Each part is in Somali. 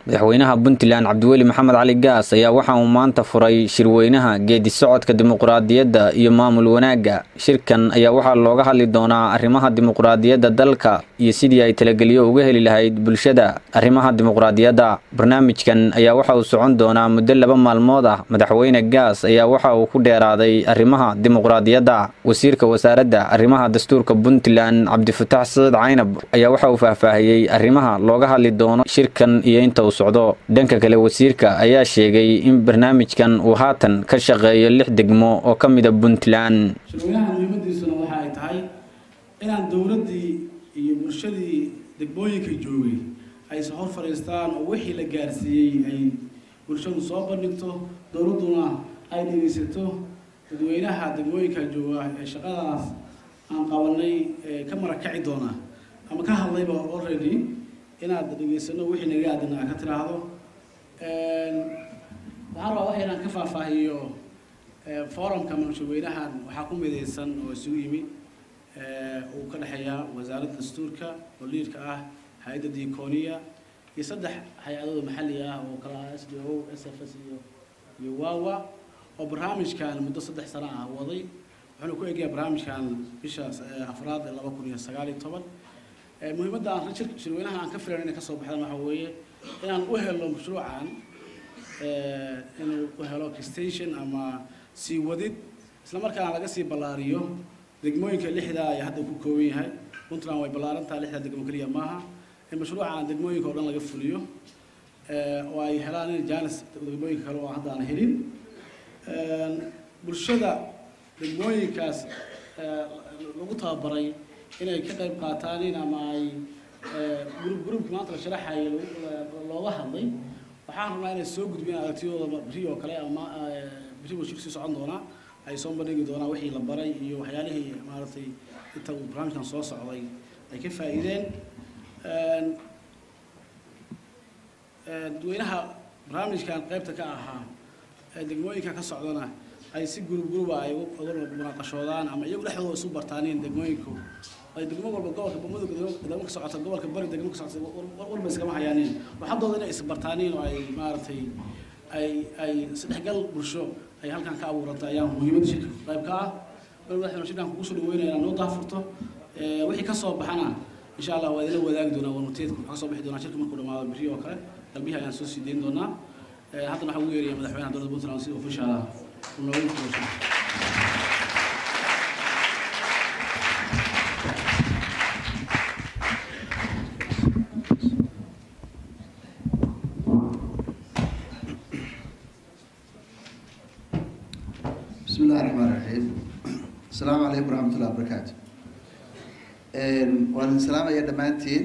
madaxweynaha puntland cabdiweli maxamed cali gaas ayaa waxa uu maanta furay shirweynaha geedi socodka dimuqraadiyadda iyo maamul wanaagga shirkan ayaa waxaa looga hadli doonaa arrimaha dimuqraadiyadda dalka iyo sidii ay talagelyo uga heli lahayd bulshada arrimaha dimuqraadiyadda barnaamijkan ayaa waxa uu socon doonaa muddo laba maalmood ah madaxweyne gaas ayaa waxa uu ku dheeraaday arrimaha dimuqraadiyadda wasiirka wasaaradda arrimaha dastuurka puntland cabdifatax saciid caynab ayaa waxa uu faahfaahiyey arrimaha looga hadli doono shirkan iyo inta uu socdo dhanka kale wasiirka ayaa sheegay in barnaamijkan uu haatan ka shaqeeyo lix degmo oo ka mida puntland shirweynaha muhiimadiisuna waxa ay tahay inaan dowladdii iyo bulshadii degmooyinka joogay ayse hor fadhiistaan oo wixii la gaarsiiyey ay bulshadu soo bandhigto dowladduna ay dhegaysato dadweynaha degmooyinka jooga ee shaqadaas aan qabanay ka marakaci doona ama ka hadlayba already inaad dhegaysano wixii naga aadana aad ka tiraahdo waxaan rabaa wax inaan ka faahfaahiyo forumka mashaweynahan waxaa ku midaysan oo isugu yimi uu ka dhexeeya wasaaradda dastuurka oo liidka ah hay-adda diconia iyo saddex hay-adooda maxalli ah oo kala ah s d o s f s iyo iyo wawa oo barnaamijkan muddo saddex sano ah waday wuxuuna ku eegaya barnaamijkan bisha afraad ee laba kun iyo sagaal iyo toban muhiimadda aan shirweynaha aan ka filan inay kasoo baxdaan waxa weeye inaan u helo mashruucan inuu u helo extension ama sii wadid isla markaana laga sii ballaariyo degmooyinka lixda ay hadda ku kooban yahay puntland way ballaarantaha lixda degmo keliya maaha in mashruucan degmooyinka oo dhan laga fuliyo oo ay helaan in jaanis degmooyinka kale oo hadda aan helin bulshada degmooyinkaas lagu tababaray inay ka qayb qaataan in ama ay gurub gurubka maanta la sharaxaya looga hadlay waxaan rabnaa inay soo gudbiyaan aragtiyadooda biri oo kale ama biri buu shir sii socon doonaa ay soo bandhigi doonaan wixii la baray iyo waxyaalihii maaragtay inta uu barnaamijkan soo socday ay ka faa'iideen dadweynaha barnaamijkan qaybta ka ahaa ee degmooyinka ka socdana ay si gurub guruba ay uga munaaqashoodaan ama iyagu dhexdooda isu bartaaniin degmooyinku ay degmo walba gobolka mudug degmo ka socota gobolka bari degmo ka socota walba iskama hayaaniin waxadooda inay isbartaaniin oo ay maaragtay ay ay isdhexgal bulsho ay halkan ka abuuranta ayaa muhiimadda shirka qayb ka ah madaxweyne shirkan kugu soo dhaweynaya inaa noo daafurto wixii ka soo baxana insha allah waa idinla wadaagi doonaa warmuteedku waxaa ka soo bixi doonaa shirka markuu dhamaado biri oo kale qalbihi ayaan soo sii dayn doonaa haddana waxaa ugu yeeraya madaxweynaha dowladda puntland si official ah uu noogu fuusho بسم الله الرحمن الرحيم السلام عليكم ورحمة الله وبركاته waan idin salaamaya dhammaantiin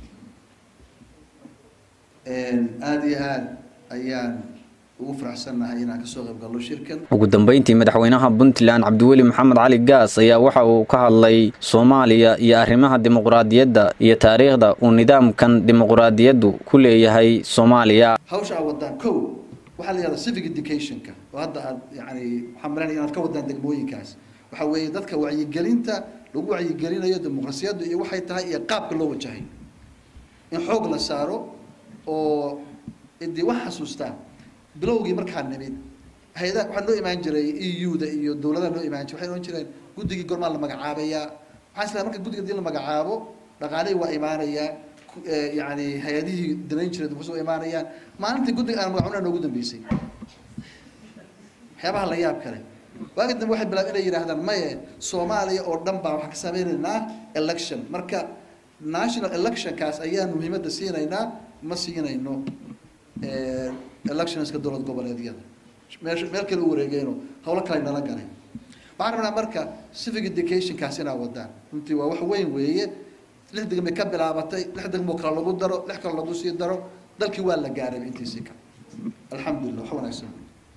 aada iyo aada ayaan ugu faraxsannahay inaan kasoo qayb galno shirkan ugu dambeyntii madaxweynaha puntland cabdiweli maxamed cali gaas ayaa waxa uu ka hadlay soomaaliya iyo arrimaha dimuqraadiyadda iyo taariikhda uu nidaamkan dimuqraadiyaddu ku leeyahay soomaaliya hawsha aad wadaan kow waxaa la yihahdaa civic educationka oo hadda aad yani waxaan malanaya inaad ka wadaan degmooyinkaas waxaa weeye dadka wacyigelinta lagu wacyigelinayo dimuqrasiyaddu iyo waxay tahay iyo qaabka loo wajahay in xoog la saaro oo idii wax xasuustaa bilowgii markaa nimid hay-adaha waxaa noo imaan jiray e u da iyo dowladaha noo imaan jiray waxay ohan jireen guddigii gormaa la magacaabayaa waxaan islahay marka guddiga hadii la magacaabo dhaqaalihii waa imaanayaa yani hay-adihii danayn jiray dukusi waa imaanayaan maalintii guddiga aan magacunaa noogu dambeysay waxyaabaha la yaab kale waagi dambe waxay bilaab inay yidhaahdaan maye soomaaliya oo dhan baa waxaan ka sameynaynaa election marka national electionkaas ayaan muhiimadda siinaynaa ma siinayno electionska dowlad goboleedyada meel meel kale u wareegeyno hawlo kale nala galay waxaan rabnaa marka civic educationkaas inaa wadaan runtii waa wax weyn weeye lix degmay ka bilaabatay lix degmoo kale lagu daro lix kale lagu sii daro dalkii waa la gaaray intiisii kale alxamdulillah wax wanaagsan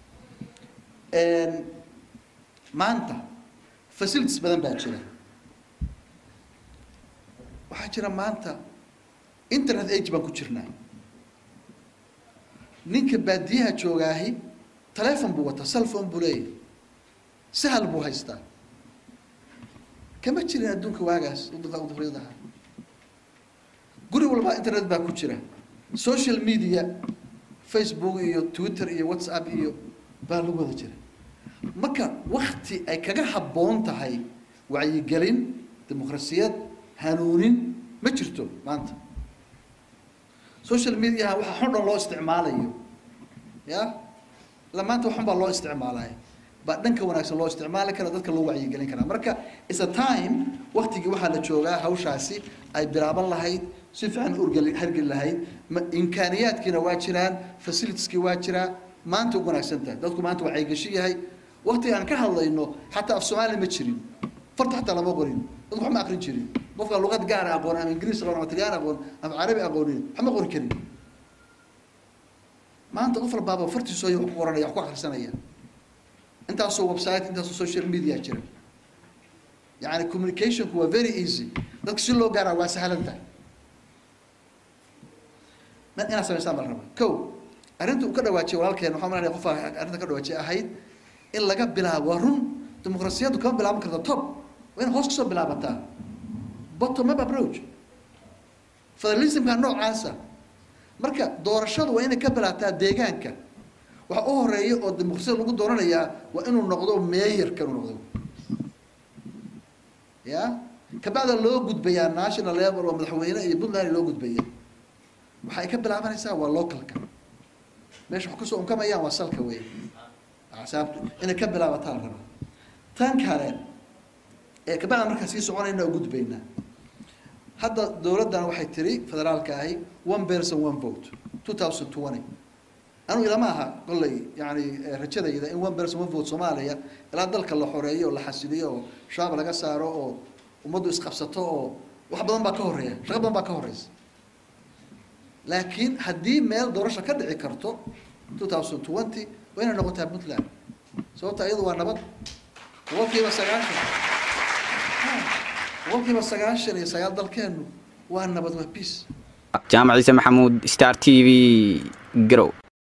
maanta facilities badan baa jira waxaa jira maanta internet age baan ku jirnaa ninka baadiyaha joogaahi telefon buu wataa cellphone buu leeyahay sahal buu haystaa kama jirin adduunka waagaas uduriyadaha guri walba internet baa ku jira social media facebook iyo twitter iyo whatsapp iyo baa lagu wada jira marka wakti ay kaga habboon tahay wacyigelin dimuqrasiyad hanuunin ma jirto maanta social mediaha waxa xun dhan loo isticmaalayo ya ila maanta waxun baa loo isticmaalaya baa dhanka wanaagsan loo isticmaali kara dadka loo wacyigelin karaa marka is a time waktigii waxaa la joogaa hawshaasi ay bilaaban lahayd si fiican urgeli hargeli lahayd imkaaniyaadkiina waa jiraan facilitieski waa jiraa maanta ugu wanaagsan tahay dadku maanta waa caygashi yahay waktiga aan ka hadlayno xataa af soomaali ma jirin farta xataa lama qorin dadku wax ma aqrin jirin qofka luqad gaara aqoon ama ingiriis aqoon ama talyaani aqoon ama carabi aqoonin wax ma qori karin maanta qof walbaaba fartiisoo wax ku qoranaya wax ku akhrisanaya intaasoo website intaasoo social media jira yani communicationku waa very easy dadka si loo gaaraa waa sahlan tahay inaad samaysaan baa la rabaa ko arrinta uu ka dhawaajiyay walaalkeen waxaa malanaya qofa arrinta ka dhawaajiyay ahayd in laga bilaabo waa run dimuqrasiyaddu kama bilaaban karta top waa in hoos kasoo bilaabataa bottom up approach federalismka noocaasa marka doorashadu waa inay ka bilaataa deegaanka waxa u horeeya oo dimuqrasiyada lagu dooranayaa waa inuu noqdo meeyarka inuu noqdo ya kabacda loo gudbayaa national level oo madaxweyne iyo puntland loo gudbaya waxay ka bilaabanaysaa waa localka meesha wax kasoo unkamayaan waa salka wey axsaabtu inay ka bilaabataa la rabaa tan kale ee kabacda markaa sii soconayna oo gudbaynaa hadda dowladdan waxay tiri federaalka ahi one person one vote two thousand twenty anu ilama aha kolley yani rajadayda in one person one vote soomaaliya ilaa dalka la xoreeyo oo la xasiliyo oo shabaab laga saaro oo ummaddu isqabsato oo wax badan baa ka horeeya shaqo badan baa ka horeysa laakiin haddii meel doorasho ka dhici karto two thousand twenty waa inay noqotaa puntland sababta iyadu waa nabad boqolkiiba sagaashan boqolkiiba sagaashan iyo sagaal dalkeenu waa nabad waa peace jaamac ciise maxamuud star t v garow